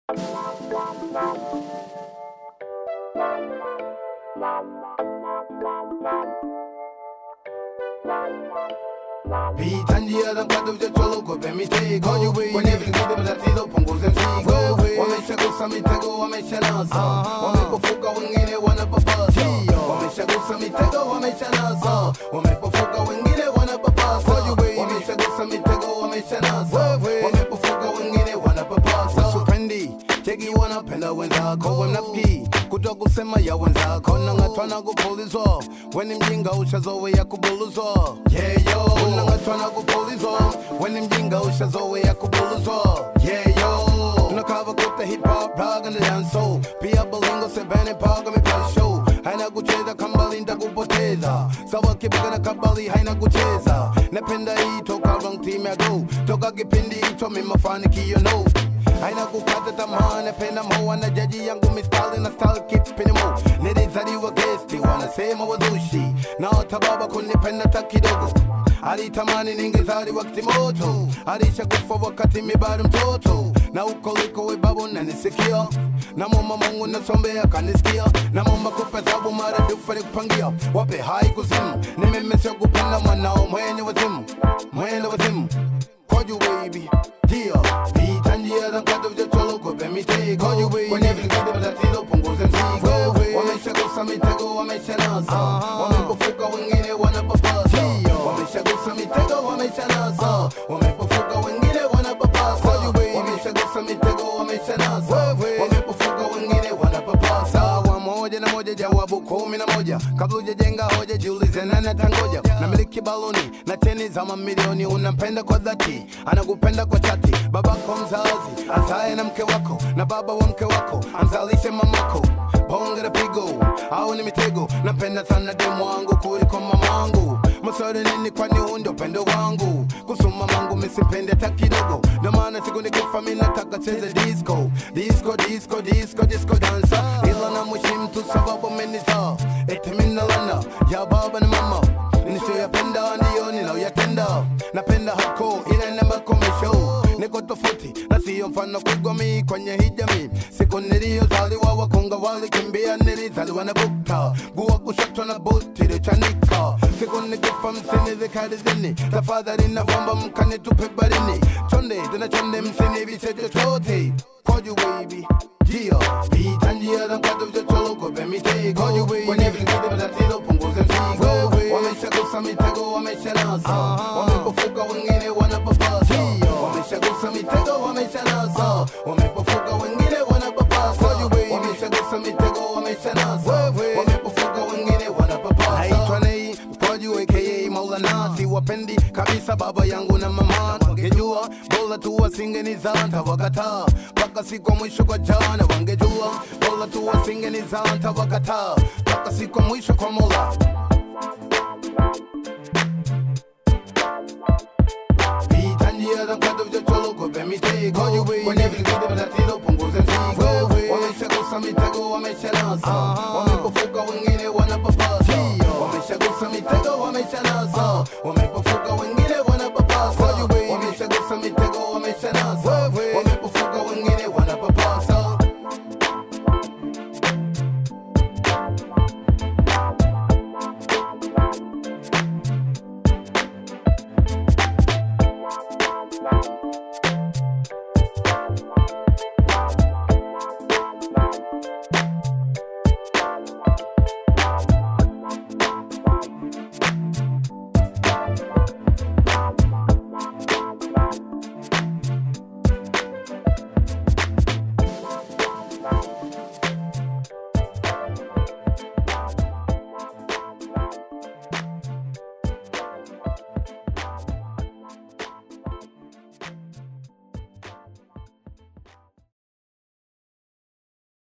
Pita njia za mpaka uchocholo kope mitego kwenye vingine matatizo punguze mzigo wameshagusa mitego wameshanasa wamepofuka wengine wanapapasa wameshagusa mitego wameshanasa wamepofuka wengine wanapapasa wameshagusa mitego wameshanasa wamepofuka wengine wanapapasa supendi cheki wanapenda wenzako wanafiki kuto kusema ya wenzako nangatwana kupulizwa weni mjinga ushazowe ya kubuluzwa yeyo nangatwana kupulizwa weni mjinga ushazowe ya kubuluzwa yeyo tunakava kuta hip hop raga na danso pia bolingo sebene paga mipasho haina kucheza kambali ntakupoteza sawa kipiga na kabali haina kucheza napenda hii toka wrong team ya go toka kipindi hicho mimafanikio no haina kukata tamaa napenda moa na jaji yangu mistari na style keep spinning mo nilizaliwa gesti wanasema wazushi na watababa kunipenda ta kidogo alitamani ningezaliwa kitimoto alishakufa wakati mi bado mtoto na uko liko we babu nanisikia namwomba mungu nasombea kanisikia namwomba kupe sabu maradufu alikupangia wape hai kuzimu nimemesha kupenda mwanao mwenye wazimu mwenye wazimu koju baby Dia, pita njia za mkato vichocholo kupe mitego kwenye vingine matatizo punguze mzigo wameshagusa mitego wameshanasa wamepofuka wengine wanapapasa wameshagusa mitego wameshanasa wamepofuka wengine wanapapasa wameshagusa mitego wameshanasa wamepofuka wengine wanapapasa wa moja na moja jawabu kumi na moja kabla ujajenga hoja jiulize nani atangoja na miliki baloni na cheni za mamilioni unampenda kwa dhati anakupenda kwa chati babako mzazi azae na mke wako na baba wa mke wako amzalishe mamako bonge la pigo au ni mitego napenda sana demu wangu kuliko mamangu maswali nini kwani huu ndio upendo wangu kusoma mangu misipende hata kidogo ndio maana siku nikifa mi nataka cheze disco disco disco disco disco dansa ila na mheshimu tu sababu amenizaa eti mi nalana ya baba na mama nisiyoyapenda ndiyo ninayoyatenda napenda hako ile namakomesho niko tofauti na siyo mfano kugomi kwenye hii jamii siku niliyozaliwa wakunga walikimbia nilizaliwa na bukta gua kushoto na buti ilichanika siku nikifa msinizikarizini tafadhali naomba mkanitupe barini chonde tena chonde msinivishe chochote koju baby Gia, pita njia za mkato vichocholo kope mitego kwenye vingine matatizo punguze mzigo wameshagusa mitego wameshanasa wamepofuka wengine wanapapasa wameshagusa mitego wameshanasa wamepofuka wengine wanapapasa wameshagusa mitego wameshanasa wamepofuka wengine wanapapasa naitwa nei mkwaju aka maulana siwapendi kabisa baba yangu na mama wangejua bora tu wasingenizanta wakataa mpaka siku ya mwisho kwa jana wangejua bora tu wasingenizanta wakataa mpaka siku ya mwisho kwa mola pita njia za mkato vichocholo kope mitego kwenye vingine matatizo punguze mzigo wameshagusa mitego wameshanasa wamepofuka wengine wanapapasa wameshagusa mitego wameshanasa wame